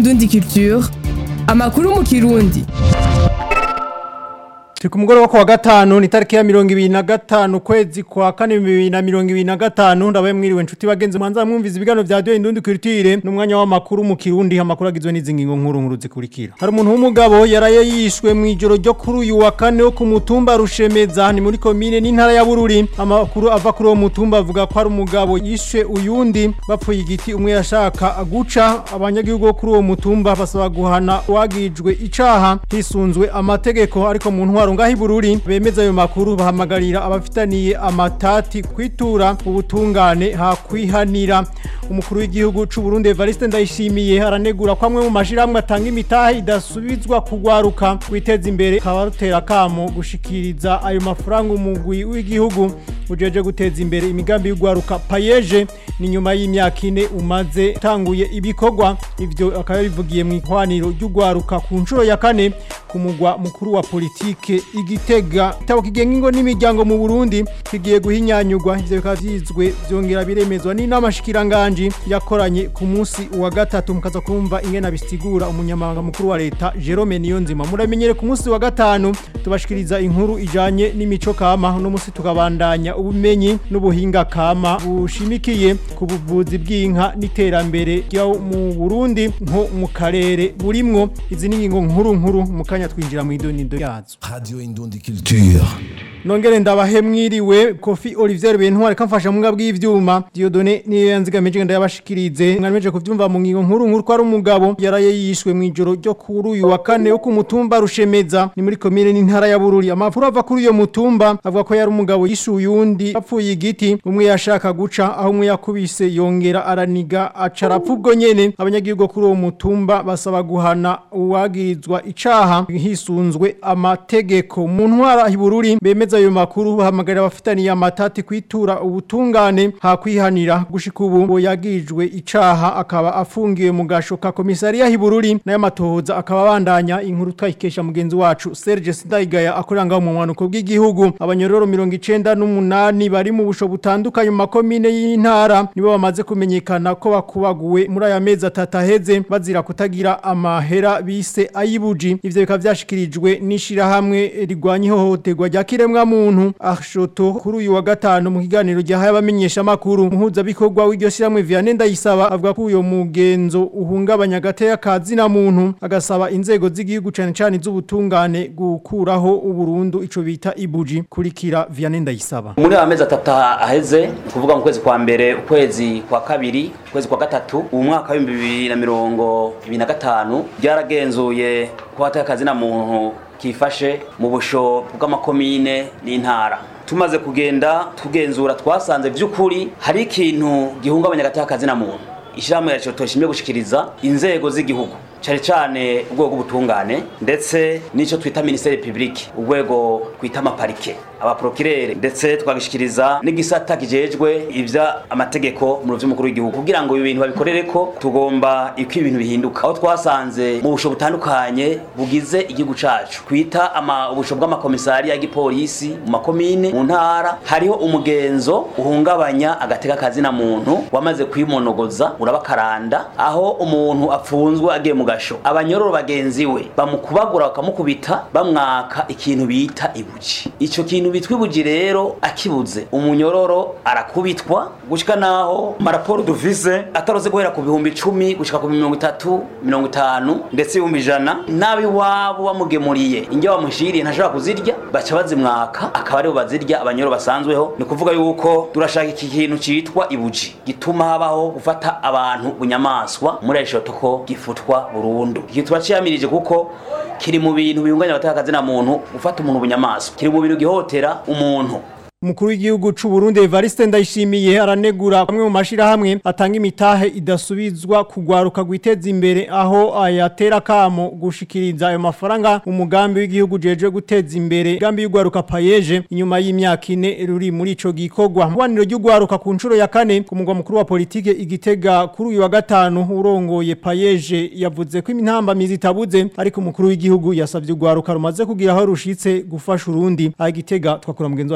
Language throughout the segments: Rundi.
Indundi Culture amakuru mu kirundi Turi ku mugoroba kwa gatanu ni tariki ya mirongo ibiri na gatanu kwezi kwa kane bibiri na mirongo ibiri na gatanu ndabaye mwiriwe nshuti bagenzi mwanza mwumviza ibiganiro vya Radio Indundi Culture n'umwanya w'amakuru mu Kirundi amakuru agizwe n'izi ngingo nkuru nkuru zikurikira hari umuntu w'umugabo yaraye yishwe mu ijoro ryo kuri uyu wa kane wo ku mutumba Rushemeza ni muri komine n'intara ya Bururi amakuru ava kuri uwo mutumba avuga ko ari umugabo yishwe uyundi bapfuye igiti umwe yashaka guca abanyagihugu bo kuri uwo mutumba basaba guhana wagijwe icaha hisunzwe amategeko ariko mu ntwaro ngaho ibururi bemeza ayo makuru bahamagarira abafitaniye amatati kwitura ubutungane hakwihanira umukuru w'igihugu c'u Burundi Evariste Ndayishimiye aranegura ko amwe mu mashirahamwe atanga imitahe idasubizwa kugwaruka kwiteza imbere kabarutera kamo gushikiriza ayo mafaranga umugwi w'igihugu ujeje guteza imbere imigambi y'ugwaruka payeje ni nyuma y'imyaka ine umaze tanguye ibikorwa ivyo akaba bivugiye mu ihwaniro ry'ugwaruka ku nshuro ya kane ku mugwa mukuru wa politike igitega itabo kigenga ingo n'imiryango mu Burundi kigiye guhinyanyurwa ivyo bikaba vyizwe vyongera biremezwa n'inama shikiranganji yakoranye ku munsi wa gatatu mukaza kumva ingena bisigura umunyamabanga mukuru wa leta Jerome Niyonzima muramenyere ku munsi wa gatanu tubashikiriza inkuru ijanye n'imico kama no munsi tukabandanya ubumenyi n'ubuhinga kama bushimikiye ku buvuzi bw'inka n'iterambere ryo mu Burundi nko mu karere burimwo izi n'ingingo nkuru nkuru mu kanya twinjira mu idonido yazo Radio Indundi Culture. Nongere ndabahe mwiriwe Kofi Olivier Bentware kamfasha mu ngabwi y'ivyuma Diodone niyo yanzigamije ngenda yabashikirize mwanemeje kuvyumva mu ngingo nkuru nkuru ko ari umugabo yaraye yishwe mu ijoro ryo kuri uyu wa kane wo ku mutumba Rushemeza ni muri komine n'intara ya Bururi amafuru ava kuri uyo mutumba avuga ko yari umugabo yishuye uyundi apfuye igiti umwe yashaka guca aho umwe yakubise yongera araniga acarapfa ubwo nyene abanyagihugu kuri uwo mutumba basaba guhana uwagirizwa icaha hisunzwe amategeko mu ntwara hibururi bemeza ayo makuru bahamagarira abafitaniye amatati kwitura ubutungane hakwihanira gushika ubu ngo yagirijwe icaha akaba afungiwe mu gasho ka komisariya hibururi nayo matohoza akaba bandanya inkuru twayikesha mugenzi wacu Serge Sidayigaya akorera ngaho mu mwanuko bw'igihugu abanyororo 98 bari mu busho butandukanye mu makomine y'intara nibo bamaze kumenyekana ko bakubaguwe muri aya mezi atatu aheze bazira kutagira amahera bise ayibuji ivyo bikaba vyashikirijwe n'ishirahamwe rigwanya ihohoterwa rya kiremwa muntu ashoto kuri uyu wa gatanu mu kiganiro gihaye abamenyesha makuru muhuza bikorwa w'iryo shiramwe Vianney Ndayisaba avuga ko uyo mugenzo uhungabanya gateye kazi na muntu agasaba inzego z'igihugu cane cane z'ubutungane gukuraho uburundu ico bita ibuji kurikira Vianney Ndayisaba muri amezi atatu aheze kuvuga mu kwezi kwa mbere ukwezi kwa kabiri ukwezi kwa gatatu ubu mwaka w'ibihumbi bibiri na mirongo ibiri na gatanu byaragenzuye ko hateye akazi na muntu kifashe mu busho bw'amakomine n'intara tumaze kugenda tugenzura twasanze by'ukuri hari ikintu gihungabanya agatakazi na muntu ishyirahamwe yacu turashimye gushikiriza inzego z'igihugu cyane cyane urwego rw'ubutungane ndetse n'icyo twita minisiteri publique urwego twita amaparike abaprokirere ndetse twagishikiriza n'igisata kijejwe ivya amategeko mu vy'umukuru w'igihugu kugira ngo ibi bintu babikorere ko tugomba iko ibintu bihinduka aho twasanze mu busho butandukanye bugize igihugu cacu kwita ama ubusho bw'amakomisari ya gipolisi mu makomine mu ntara hariho umugenzo uhungabanya agateka kazi na muntu wamaze kwimonogoza urabakaranda aho umuntu apfunzwe agiye mu gasho abanyororo bagenzi we bamukubagura bakamukubita bamwaka ikintu bita ibuji ico kintu bitwa ibuji rero akibuze umunyororo arakubitwa gushika naho maraporo dufise atarose guhera ku bihumbi icumi gushika ku mirongo itatu mirongo itanu ndetse ibihumbi ijana nabi wabo bamugemuriye indya bamushiriye ntashobora kuzirya baca bazimwaka akaba aribo bazirya abanyororo basanzweho ni kuvuga yuko turashaka iki kintu citwa ibuji gituma habaho gufata abantu bunyamaswa muri arishoto ko gifutwa burundu iki turaciyamirije kuko kiri mu bintu bihunganya abatakazi na muntu gufata umuntu bunyamaswa kiri mu bintu gihotera umuntu Umukuru w'igihugu c'u Burundi Evariste Ndayishimiye aranegura amwe mu mashirahamwe atanga imitahe idasubizwa kugwaruka gwiteza imbere aho ayatera kamo gushikiriza ayo mafaranga umugambi w'igihugu jeje guteza imbere gambi y'ugwaruka payeje inyuma y'imyaka ine ruri muri ico gikorwa mwaniro ry'ugwaruka ku nshuro ya kane ku mugwa mukuru wa politike igitega kuri uyu wa gatanu urongoye payeje yavuze ko imintambamizi itabuze ariko umukuru w'igihugu yasavye ugwaruka rumaze kugira aho rushitse gufasha urundi agitega twakura mugenzi wacu wa Niseti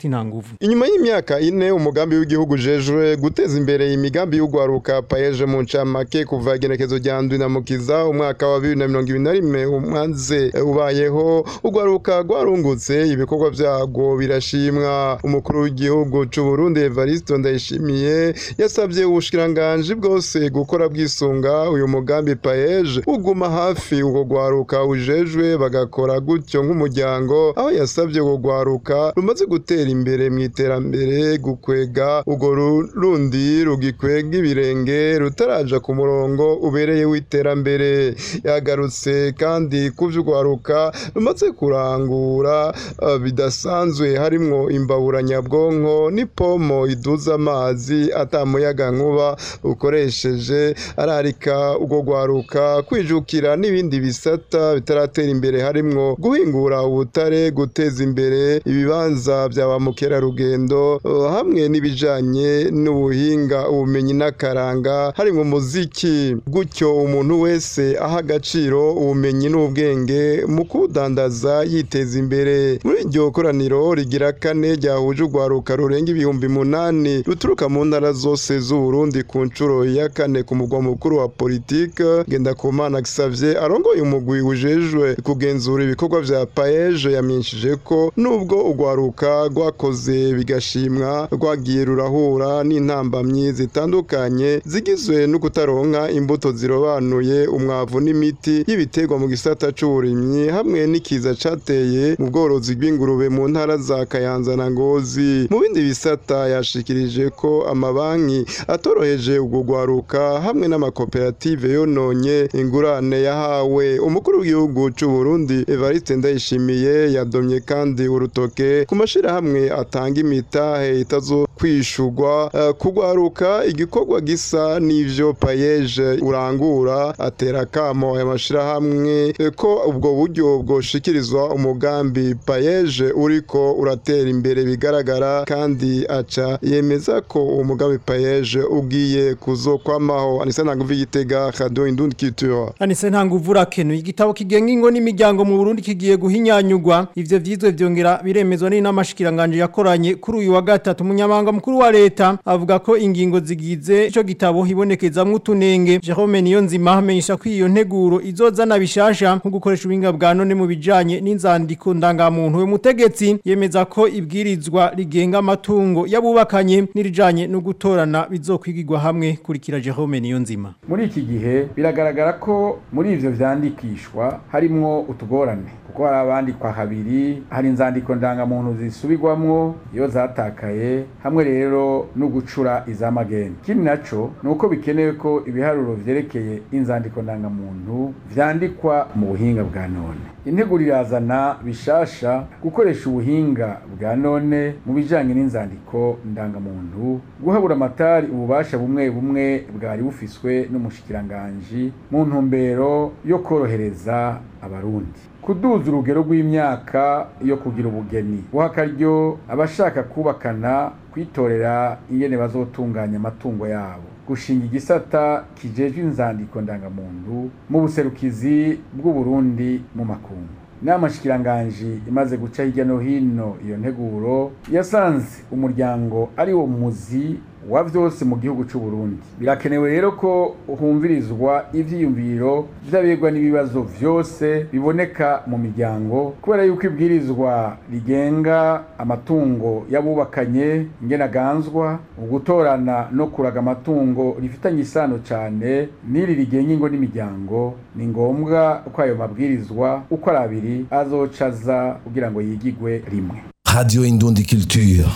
Ernest Ntanguvu inyuma y'imyaka ine umugambi w'igihugu jejwe guteza imbere imigambi y'ugwaruka payeje mu ncamake kuva igenekezo rya ndwi na mukiza umwaka wa bibiri na mirongo ibiri na rimwe umaze ubayeho ugwaruka rwarungutse ibikorwa vyagwo birashimwa umukuru w'igihugu c'u Burundi Evariste Ndayishimiye yasabye ubushikiranganji bwose gukora bwisunga uyu mugambi payeje uguma hafi ugo gwaruka ujejwe bagakora gutyo nk'umuryango aho yasabye ugo gwaruka rumaze gutera imbere mu iterambere gukwega ugo rundi rugikwega ibirenge rutaraja ku murongo ubereye w'iterambere yagarutse kandi kuvy'ugwaruka rumaze kurangura uh, bidasanzwe harimwo imbabura nyabwonko n'ipomo iduza amazi atamuyaga nkuba ukoresheje ararika ugo gwaruka kwijukira n'ibindi bisata bitaratera imbere harimwo guhingura ubutare guteza imbere ibibanza vya ba mukerarugendo uh, hamwe n'ibijanye n'ubuhinga ubumenyi n'akaranga harimwo umuziki gutyo umuntu wese aha agaciro ubumenyi n'ubwenge mu kudandaza yiteza imbere muri iryo koraniro rigira kane ryahuje urwaruka rurenga ibihumbi munani ruturuka mu ntara zose z'uburundi ku nshuro ya kane ku mugwa mukuru wa politike ngendakumana gisavye arongoye umugwi ujejwe kugenzura ibikorwa vya paeje yamenyesheje ko nubwo urwaruka rwakoze bigashimwa rwagiye rurahura n'intambamyi zitandukanye zigizwe no kutaronka imbuto zirobanuye umwavu n'imiti y'ibiterwa mu gisata c'uburimyi hamwe n'ikiza cateye mu bworozi bw'ingurube mu ntara za kayanza na ngozi mu bindi bisata yashikirije ko amabanki atoroheje ubwo rwaruka hamwe n'amakoperative yononye ingurane yahawe umukuru w'igihugu c'u Burundi Evariste Ndayishimiye yadomye kandi urutoke ku mashirahamwe atanga imitahe itazo kwishurwa uh, kugwaruka igikorwa gisa n'ivyo payeje urangura atera kamo aya mashirahamwe eh, ko ubwo buryo bwoshikirizwa umugambi payeje uriko uratera imbere bigaragara kandi aca yemeza ko uwo mugambi payeje ugiye kuzokwamaho anisa ntanguvu igitega radio indundi culture Anise Ntanguvu rakenuye igitabo kigenga ingo n'imiryango mu Burundi kigiye guhinyanyugwa ivyo vyizwe vyongera biremezwa n'inamashikiranganje yakoranye kuri uyu wa gatatu umunyamabanga mukuru wa leta avuga ko ingingo zigize ico gitabo hibonekezamwo utunenge Jerome Niyonzima amenyesha ko iyo nteguro izozana bishasha nko gukoresha ubuhinga bwa none mu bijanye n'inzandiko ndangamuntu we mutegetsi yemeza ko ibwirizwa rigenga amatungo yabubakanye n'irijanye no gutorana bizokwigirwa hamwe kurikira Jerome Niyonzima muri iki gihe biragaragara ko muri ivyo vyandikishwa harimwo utugorane kuko hari abandikwa habiri hari inzandiko ndangamuntu zisubirwamwo iyo zatakaye hamwe rero no gucura iz'amageni ikindi naco ni uko bikenewe ko ibiharuro vyerekeye inzandiko ndangamuntu vyandikwa mu buhinga bwa none integuro irazana bishasha gukoresha ubuhinga bwa none mu bijanye n'inzandiko ndangamuntu guhabura amatari ububasha bumwe bumwe bwari bufiswe n'umushikiranganji mu ntumbero yo korohereza abarundi kuduza urugero rw'imyaka yo kugira ubugeni guha akaryo abashaka kubakana kwitorera ingene bazotunganya amatungo yabo gushinga igisata kijejwe inzandiko ndangamuntu mu buserukizi bw'uburundi mu makungu inama shikiranganji imaze guca hirya no hino iyo nteguro yasanze umuryango ari wo muzi wa vyose mu gihugu c'u Burundi birakenewe rero ko humvirizwa ivyiyumviro vy'abegwa n'ibibazo vyose biboneka mu miryango kubera yuko ibwirizwa rigenga amatungo y'abubakanye ingene aganzwa ugutorana no kuraga amatungo rifitanye isano cane n'iri rigenga ingo n'imiryango ni ngombwa ko ayo mabwirizwa uko ari abiri azocaza kugira ngo yigigwe rimwe Radio Indundi Culture.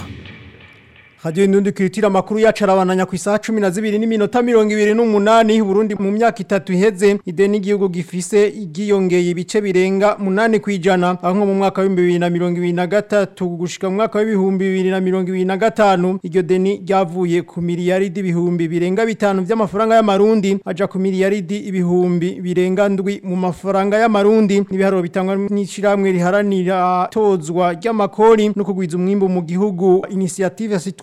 Radio Indundi Kulitira makuru yacu arabananya ku isaha 12 n'iminota 28 Burundi mu myaka itatu iheze ideni igihugu gifise igiyongeye ibice birenga 8 kwijana aho mu mwaka wa 2023 gushika mu mwaka wa 2025 iryo deni ryavuye ku miliyaridi ibihumbi birenga bitanu by'amafaranga y'amarundi aja ku miliyaridi ibihumbi birenga ndwi mu mafaranga y'amarundi n'ibiharuro bitangwa n'ishiramwe riharanira tozwa ry'amakori no kugwiza umwimbo mu gihugu initiative citoyenne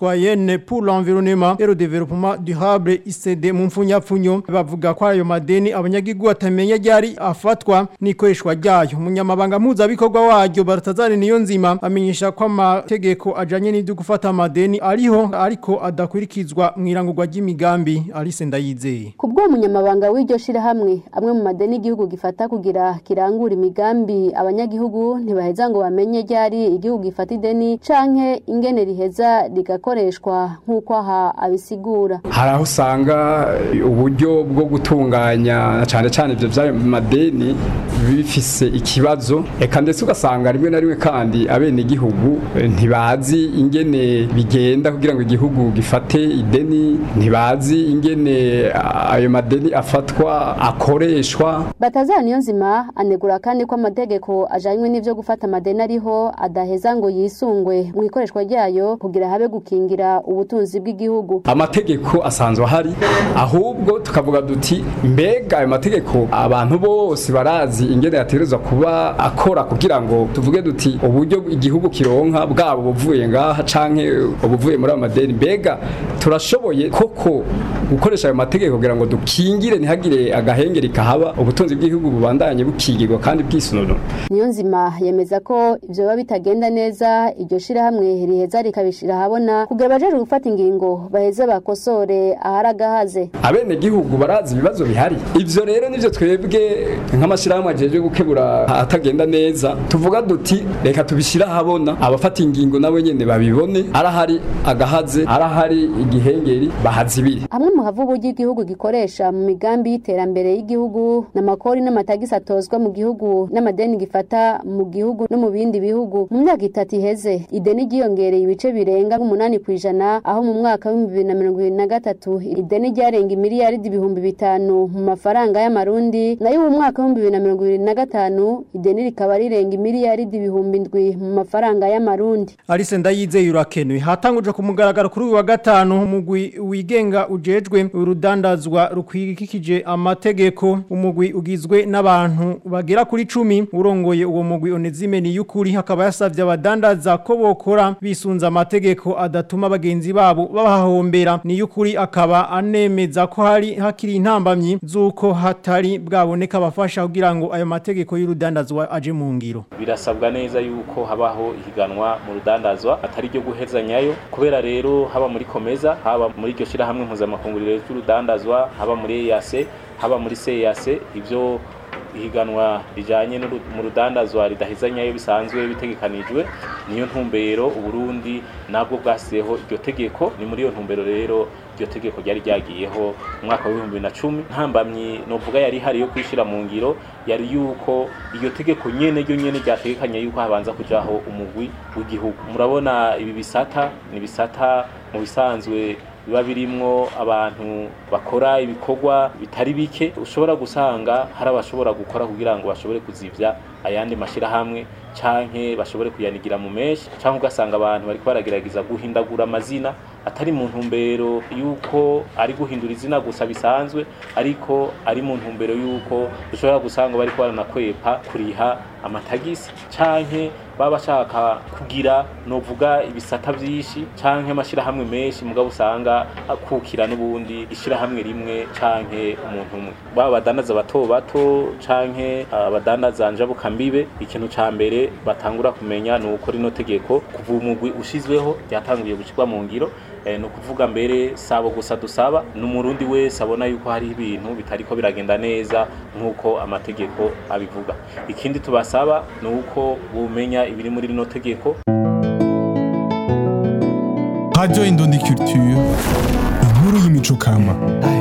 citoyenne pour l'environnement et le développement durable ICD mu mfunyapfunyo bavuga ko ayo madeni abanyagihugu batamenya ryari afatwa n'ikoreshwa ryayo umunyamabanga mpuzabikorwa waryo Baratazari niyo nzima amenyesha ko amategeko ajanye n'ibyo gufata amadeni ariho ariko adakurikizwa mu irangurwa ry'imigambi Alice Ndayizeye kubwo umunyamabanga w'iryo shirahamwe amwe mu madeni igihugu gifata kugira kirangura imigambi abanyagihugu ntibaheza ngo bamenye ryari igihugu gifata ideni canke ingene riheza rigakoreshwa nk'uko aha abisigura hari aho usanga uburyo bwo gutunganya cyane cyane ibyo by'ayo madeni bifise ikibazo eka ndetse ugasanga rimwe na rimwe kandi abene igihugu ntibazi ingene bigenda kugira ngo igihugu gifate ideni ntibazi ingene ayo madeni afatwa akoreshwa batazana niyo nzima anegura kandi ko amategeko ajanywe n'ivyo gufata amadeni ariho adaheza ngo yisungwe mu ikoreshwa ryayo kugira habe gukingira ubutunzi bw'igihugu amategeko asanzwe ahari ahubwo tukavuga duti mbega ayo mategeko abantu bose barazi ingene yategerezwa kuba akora kugira ngo tuvuge duti uburyo igihugu kironka bwabo buvuye ngaha canke ubuvuye muri ayo madeni mbega turashoboye koko gukoresha ayo mategeko kugira ngo dukingire ntihagire agahengeri kahaba ubutunzi bw'igihugu bubandanye bukigirwa kandi bwisununura niyo nzima yemeza ko ivyo biba bitagenda neza iryo shirahamwe riheza rikabishira ahabona kugira abajejwe gufata ingingo baheze bakosore ahari agahaze abene gihugu barazi ibibazo bihari ivyo rero nivyo twebwe nk'amashirahamwe ajeje gukebura atagenda neza tuvuga duti reka tubishira ahabona abafata ingingo nabo nyene babibone arahari agahaze arahari igihengeri bahazibire hamwe mu havubu ry'igihugu gikoresha mu migambi y'iterambere y'igihugu n'amakori n'amatagisi atozwa mu gihugu n'amadeni gifata mu gihugu no mu bindi bihugu mu myaka itatu iheze ideni ryiyongereye ibice birenga nk'umunani ku ijana aho mu mwaka w'ibihumbi bibiri na mirongo ibiri na gatatu ideni ryarenga imiliyaridi ibihumbi bitanu mu mafaranga y'amarundi nayo mu mwaka w'ibihumbi bibiri na mirongo ibiri na gatanu ideni rikaba rirenga imiliyaridi ibihumbi ndwi mu mafaranga y'amarundi Alice Ndayizeye urakenuye hatanguje ku mugaragaro kuri uyu wa gatanu umugwi wigenga ujejwe urudandazwa rukwikikije amategeko umugwi ugizwe n'abantu bagera kuri 10 urongoye uwo mugwi Onezime ni yukuri hakaba yasavye abadandaza ko bokora bisunza amategeko adatuma bagenzi babo babahombera ni yukuri akaba anemeza ko hari hakiri intambamyi zuko hatari bwaboneka abafasha kugira ngo ayo mategeko y'urudandazwa aje mu ngiro birasabwa neza yuko habaho ihiganwa mu rudandazwa atari ryo guhezanyayo kubera rero haba muri komeza haba muri iryo shirahamwe mpuzamakunguriro ry'urudandazwa haba muri EAC haba muri CEAC ivyo ihiganwa rijanye mu rudandazwa ridahezanyayo bisanzwe bitegekanijwe niyo ntumbero uburundi nabwo bwasizeho iryo tegeko ni muri iyo ntumbero rero iryo tegeko ryari ryagiyeho mu mwaka w'ibihumbi bibiri na cumi ntambamyi novuga yari ihari yo kwishira mu ngiro yari yuko iryo tegeko nyene ryo nyene ryategekanye yuko habanza kujaho umugwi w'igihugu murabona ibi bisata ni bisata mu bisanzwe biba birimwo abantu bakora ibikorwa bitari bike ushobora gusanga hari abashobora gukora kugira ngo bashobore kuzivya ayandi mashirahamwe canke bashobore kuyanigira mu meshi canke ugasanga abantu bariko baragerageza guhindagura amazina atari mu ntumbero yuko ari guhindura izina gusa bisanzwe ariko ari mu ntumbero yuko ushobora gusanga bariko baranakwepa kuriha amatagisi canke baba bashaka kugira novuga ibisata vyinshi canke amashirahamwe menshi mugabo usanga akukira n'ubundi ishirahamwe rimwe canke umuntu umwe baba badandaza bato bato canke abadandaza njabuka mbibe ikintu ca mbere batangura kumenya ni uko rino tegeko kuva umugwi ushizweho ryatanguye gushirwa mu ngiro ni ukuvuga mbere sabo gusa dusaba n'umurundi wese abona yuko hari ibintu bitariko biragenda neza nk'uko amategeko abivuga ikindi tubasaba ni uko bumenya ibiri muri rino tegeko Radio Indundi Culture inkuru y'imico kama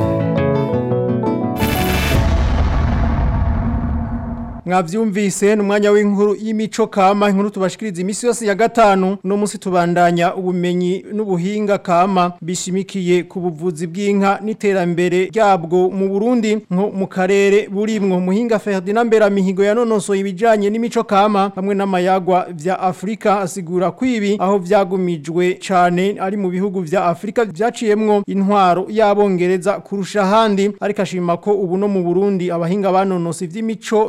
mwavyumvise n'umwanya w'inkuru y'imico kama inkuru tubashikiriza imisi yose ya gatanu no musi tubandanya ubumenyi n'ubuhinga kama bishimikiye ku buvuzi bw'inka n'iterambere ryabwo mu Burundi nko mu karere burimwo muhinga Ferdinand Beramihigo yanonosoye ibijanye n'imico kama hamwe n'amayagwa vya Afrika asigura kwibi aho vyagumijwe cane ari mu bihugu vya Afrika vyaciyemwo intwaro y'abongereza kurusha handi ariko ashima ko ubu no mu Burundi abahinga banonose ivy'imico ba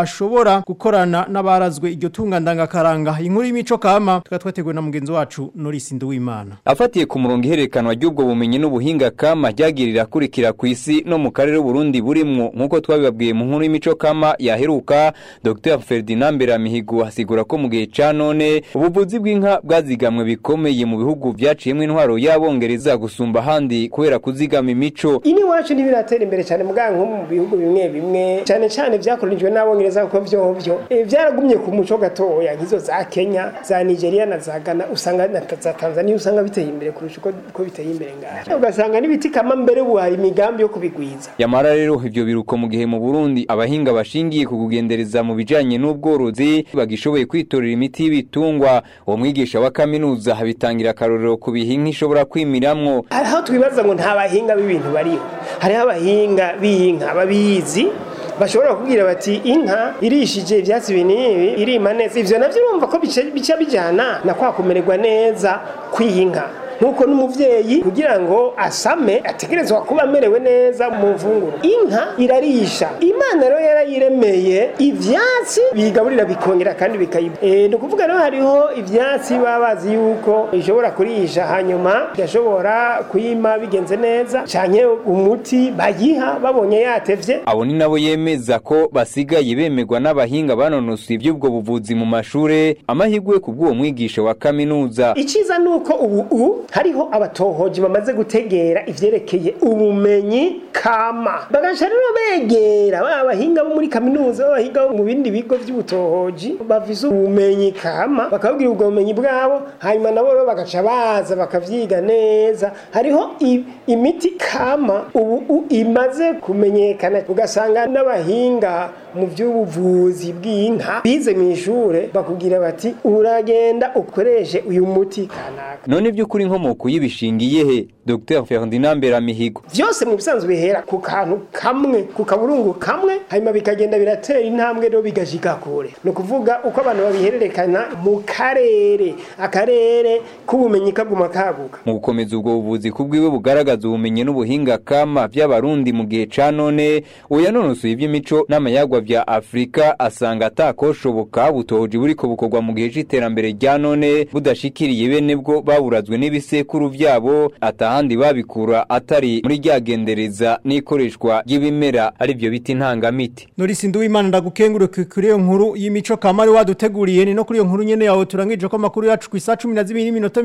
bashobora gukorana n'abarazwe iryo tunga ndangakaranga inkuru y'imico kama tukaba twateguwe na mugenzi wacu Norris Nduwimana afatiye ku murongo ihererekanwa ry'ubwo bumenyi n'ubuhinga kama ryagirira kurikira ku isi no mu karere Burundi burimwo nk'uko twabibabwiye mu nkuru y'imico kama yaheruka Dr Ferdinand Beramihigo asigura ko mu gihe ca none ubuvuzi bw'inka bwazigamwe bikomeye mu bihugu byaciyemo intwaro y'abongereza gusumba ahandi kubera kuzigama imico ini wacu ntibiratera imbere cyane muganga nko mu bihugu bimwe bimwe cyane cyane byakoronijwe n'abongereza kuko vyovyo e, vyaragumye ku muco gatoya nk'izo za Kenya za Nigeria na za Ghana usanga na za Tanzania usanga biteye imbere kurusha uko uko biteye imbere ngaha ugasanga n'ibiti kama mbere ubu hari imigambi yo kubigwiza yamara rero ivyo biruko mu gihe mu Burundi abahinga bashingiye ku kugendereza mu bijanye n'ubworozi bagishoboye kwitorera imiti y'ibitungwa uwo mwigisha wa kaminuza habitangira akarorero ku bihinka ishobora kwimiramwo hariho twibaza ngo nta bahinga b'ibintu bariho hariho abahinga b'inka babizi bashobora kubwira bati inka irishije ibyatsi binibi irima neza ivyo navyo urumva ko bica bica bijana na kwa kumererwa neza kw'inka nkuko n'umuvyeyi kugira ngo asame ategerezwa kuba amerewe neza mu mfunguro inka irarisha imana rero yarayiremeye ivyatsi bigaburira bikongera kandi bikayiba e, ni ukuvuga rero hariho ivyatsi baba bazi yuko ishobora kurisha hanyuma igashobora kuyima bigenze neza canke umuti bayiha babonye yatevye abo ni nabo yemeza ko basigaye bemerwa n'abahinga banonosoye iby'ubwo buvuzi mu mashure amahirwe ku bw'uwo mwigisha wa kaminuza iciza nuko ubu ubu hariho abatohoji bamaze gutegera ivyerekeye ubumenyi kama bagaca rero begera ba bahinga bo muri kaminuza b'abahinga bo mu bindi bigo vy'ubutohoji bafise ubumenyi kama bakabwira ubwo bumenyi bwabo hanyuma nabo rero bagaca baza bakavyiga neza hariho i- imiti kama ubu u- imaze kumenyekana ugasanga n'abahinga mu by'ubuvuzi bw'inka bize mu ishure bakubwira bati uragenda ukoreshe uyu muti kanaka none by'ukuri inkomoko y'ibishingiye he Dr Ferdinand Beramihigo vyose mu bisanzwe bihera ku kantu kamwe ku kaburungu kamwe hanyuma bikagenda biratera intambwe rero bigashika kure ni ukuvuga uko abantu babihererekana mu karere akarere k'ubumenyi kaguma kaguka mu gukomeza ubwo buvuzi kubwiwe bugaragaza ubumenyi n'ubuhinga kama by'abarundi mu gihe ca none uyanonosoye iby'imico n'amayagwa vya Afrika asanga atakoshoboka butohoji buriko bukorwa mu gihe c'iterambere rya none budashikiriye bene bwo baburazwe n'ibisekuru vyabo atahandi babikura atari muri ryagendereza n'ikoreshwa ry'ibimera ari byo biti ntangamiti Norris Nduwimana ndagukenguruka kuri iyo nkuru y'imico kamari waduteguriye ni no kuri iyo nkuru nyene yawe turangije ko amakuru yacu ku isa 12 n'iminota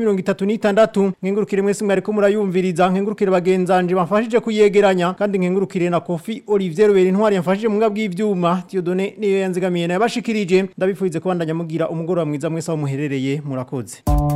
36 nkengurukire mwese mwari ko murayumviriza nkengurukire bagenzanje bafashije kuyegeranya kandi nkengurukire na Kofi Olivier Rubera intwari yamfashije mu ngabwi y'ivyuma Dieudonné niyo yanzigamiye nayo bashikirije ndabifurize kubandanya mugira umugoroba mwiza mwese aho muherereye murakoze